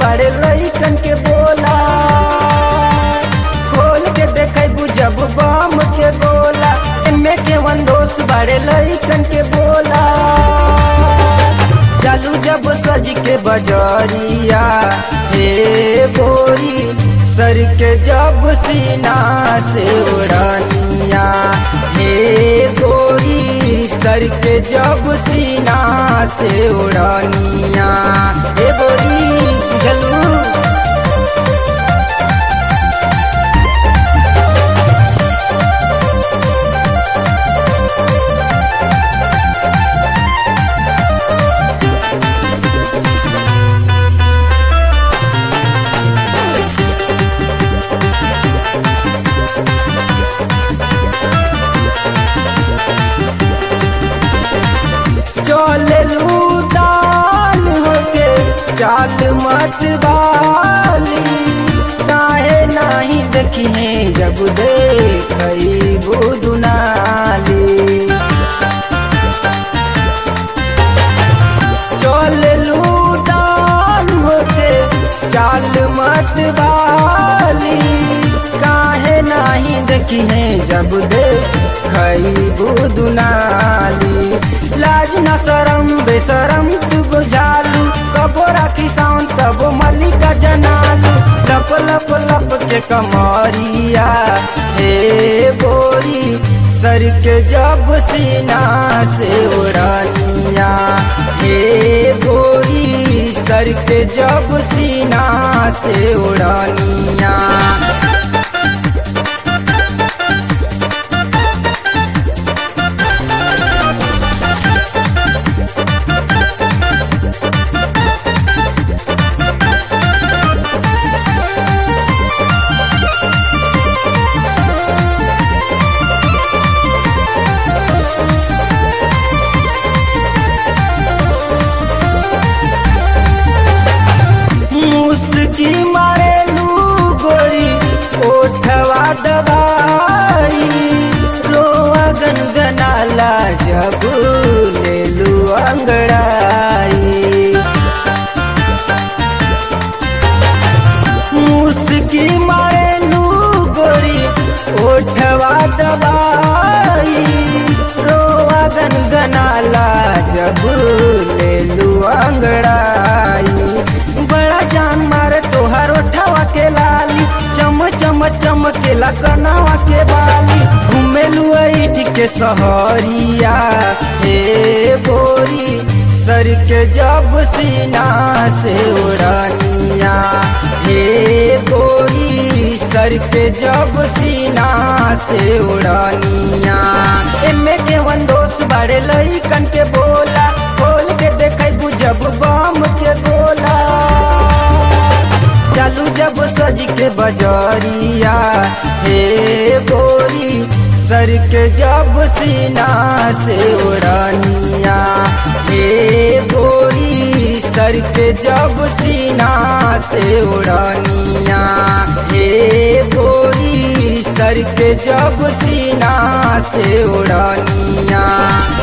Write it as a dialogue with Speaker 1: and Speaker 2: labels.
Speaker 1: बड़े लइकन के बोला खोल के देखे जब बम के गोला एमे के वंदोस बड़े लइकन के बोला चालू जब सज के बजरिया हे बोरी सर के जब सीना से उड़ानिया हे गोरी सर के जब सीना से उड़ानिया हे बोरी जलू चलू दान होके चाल मत बाली काहे नाही देखिए जब देखई बुदुनाली चलू दान होके चाल मत बाली काहे नाही देखिए जब देखई बुदुनाली लाज न शरम बेशरम तू बुझालू कबो राखी साउन तबो मल्लिका जनालू लप लप लप के कमरिया हे बोरी सर के जब सीना से उड़ानिया हे गोरी सर के जब सीना से उड़ानिया मुस्की मारे लू गोरी ओठवा दबाई रोआ गनगनाला जब ले लू अंगड़ाई मुस्की मारे लू गोरी ओठवा दबाई रोआ गनगनाला जब ले लू अंगड़ाई बड़ा जान मारे तोहर ओठवा के लाली चम चम चमकेला कनावा के बाली घूमेलू ऐठ के सहरिया हे बोरी सर के जब सीना से उड़ानिया हे बोरी सर के जब सीना से उड़ानिया एमे के वंदोस बड़े लइकन के बोला खोल के देखे बुझब बम के गोला चालू जब सज के बजरिया हे बोरी सर के जब सीना से उड़ानिया हे बोरी सर के जब सीना से उड़ानिया हे बोरी सर के जब सीना से उड़ानिया